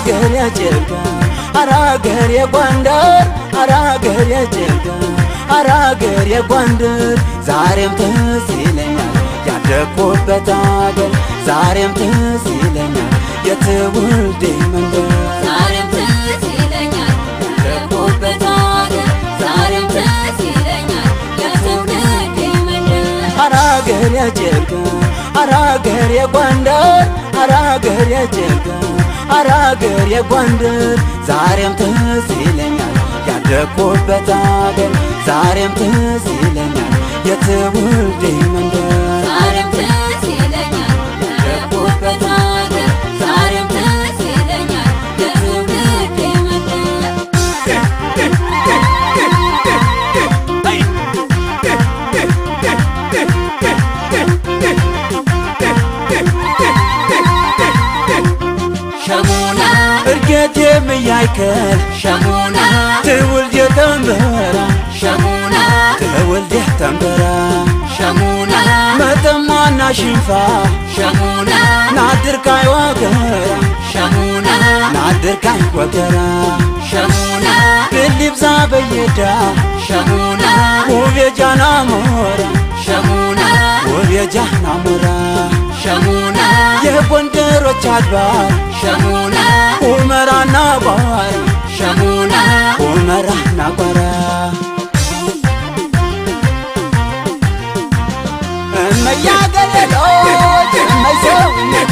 አራገር የጭልጋ አራገር የጎንደር አራገር የጭልጋ አራገር የጎንደር ዛሬም ትዝ ይለኛል ያደግኩበት አገር ዛሬም ትዝ ይለኛል የትውልዴ መንደር ዛሬም ትዝ ይለኛል ያደግኩበት አገር ዛሬም ትዝ ይለኛል የትውልዴ መንደር አራገር የጭልጋ አራገር የጎንደር አራገር የጭልጋ አራገር የጎንደር ዛሬም ትዝ ይለኛል ያደግኩበት አገር ዛሬም ትዝ ይለኛል የትውልዴ መንደር ዛሬም ትዝ ይለኛል ያደግኩበት አገር ዛሬም ትዝ ይለኛል የትውልዴ መንደር ሸሙና እርጌት የምያይከል ሸሙና ትውልድ የተንበራ ሸሙና ትውልድ የተንበራ ሸሙና መተማና ሽንፋ ሸሙና ናድርካይ ወገራ ሸሙና ናድርካይ ወገራ ሸሙና ብልብዛ በየዳ ሸሙና ውብ የጃና ሞራ ሸሙና ውብ የጃና ሞራ ሸሙና የጎንደሮች አድባር ሸሙና ሁመራና ቋራ ሸሙና ሁመራና ቋራ እመያገለሎች እመይሰውነቴ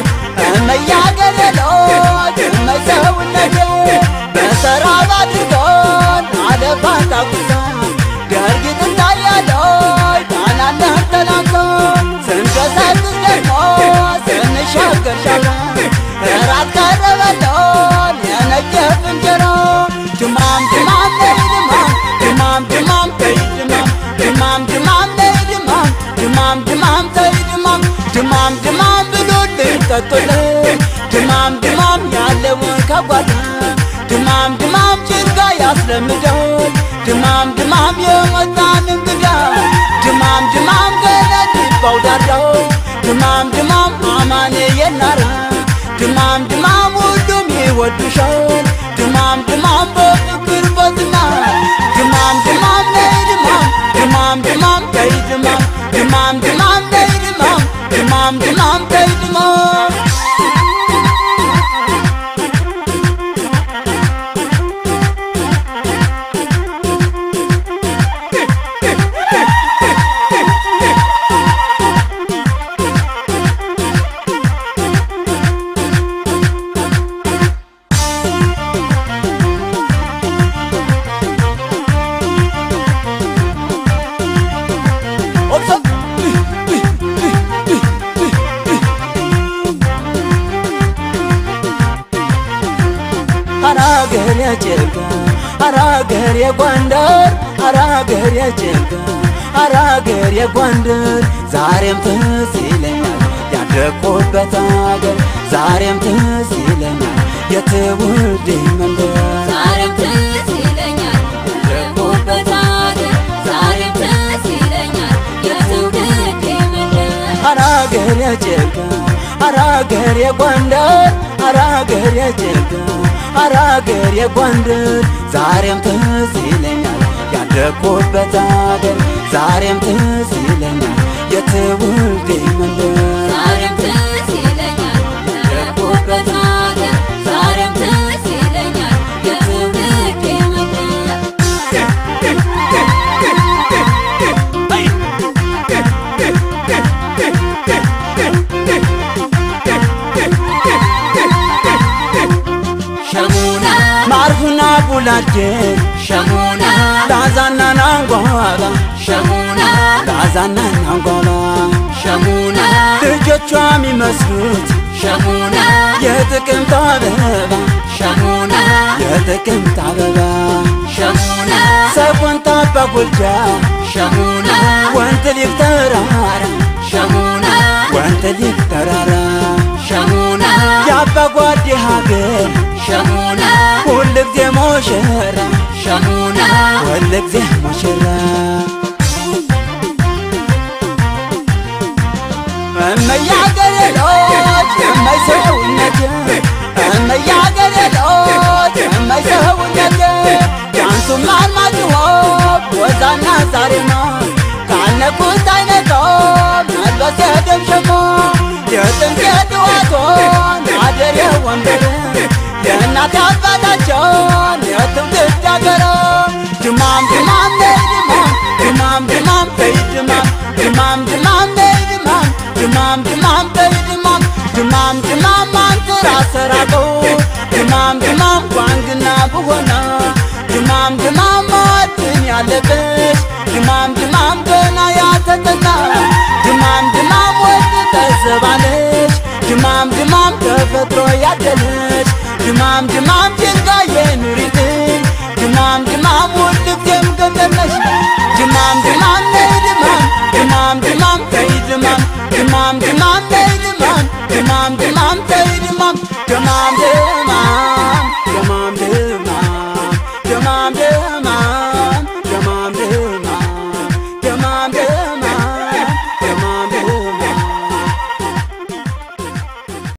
እመያገለሎች እመይሰውነቴ በሰራብ አድርጎን አለፋታ ቁሳ ደርጊት እንዳያሎች ጣናነህ ተላምቶ ስንቀሳቅስ ደግሞ ስንሻገር ሻራ እራት ቀረበሎን የነገፍ እንጀራ ድማም ድማም ነይ ድማም ድማም ድማም ተይ ድማም ድማም ድማም ነይ ድማም ድማም ድማም ተይ ድማም ድማም ድማም ብሉልኝ ጠጡልኝ ድማም ድማም ያለውን ከጓዳ ድማም ድማም ጭርጋ ያስለምደውን ድማም ድማም የመጣን እንግዳ ድማም ድማም ገነት ባውዳዳው ድማም ድማም አማኔ የናራ ድማም ድማም ሁሉም ይወዱሻል ድማም ድማም በፍቅር በዝና ድማም ድማም ነይ ድማም ድማም ድማም ተይ ድማም ድማም ድማም ነይ ድማም ድማም ድማም ተይ ድማም ኦብሶ አራገር የጭልጋ አራገር የጎንደር አራገር የጭልጋ አራገር የጎንደር ዛሬም ትዝ ይለኛል ያደግኩበት አገር ዛሬም ትዝ ይለኛል የትውልዴ መንደር ዛሬም ትዝ ይለኛል ያደግኩበት አገር ዛሬም ትዝ ይለኛል የትውልዴ መንደር አራገር የጭልጋ አራገር የጎንደር አራገር የጭልጋ አራገር የጎንደር ዛሬም ትዝ ይለኛል ያደግኩበት አገር ዛሬም ትዝ ይለኛል የትውልዴ መንደር ዛሬም ትዝ ይለኛል ያደግኩበት አገር ዛሬም ትዝ ይለኛል የትውልዴ መንደር ሸሙና ማርፉና ቡላጄ ሸሙና ላዛና ናንጓላ ሸሙና ላዛና ናንጓላ ሸሙና ልጆቿ የሚመስሉት ሸሙና የጥቅምት አበባ ሸሙና የጥቅምት አበባ ሸሙና ሰቆንታ በጉልጃ ሸሙና ወንት ሊፍ ተራራ ሸሙና ወንት ሊፍ ተራራ ሸሙና የአባጓዴ ሀገር ሸሙና ሁልጊዜ ሞሸራ ሸሙና ሁልጊዜ ሞሸራ እመያገሬ ልጆች እመይ ሰውነቴ እመያገሬ ጸሎት የማይሰውነት ዳንሱም አርማጭሆ ወዛና ዛሬማ ካነኩት አይነቶም መልበስ የደም ሸሞ የጥንት የጥዋቶን አደር የወንበር የእናት አባታቸውን የትውልድ አገሮ ድማም ድማም ነይ ድማም ድማም ድማም በይ ድማም ድማም ድማም ነይ ድማም ድማም ድማም በይ ድማም ድማም ድማም አንትራ ሰራቀው ድማም ድማም ጓንግና ብሆና ድማም ድማም ማዕድን ያለብሽ ድማም ድማም ገና ያልተጠና ድማም ድማም ወድ ተዘባለሽ ድማም ድማም ተፈጥሮ ያደለሽ ድማም ድማም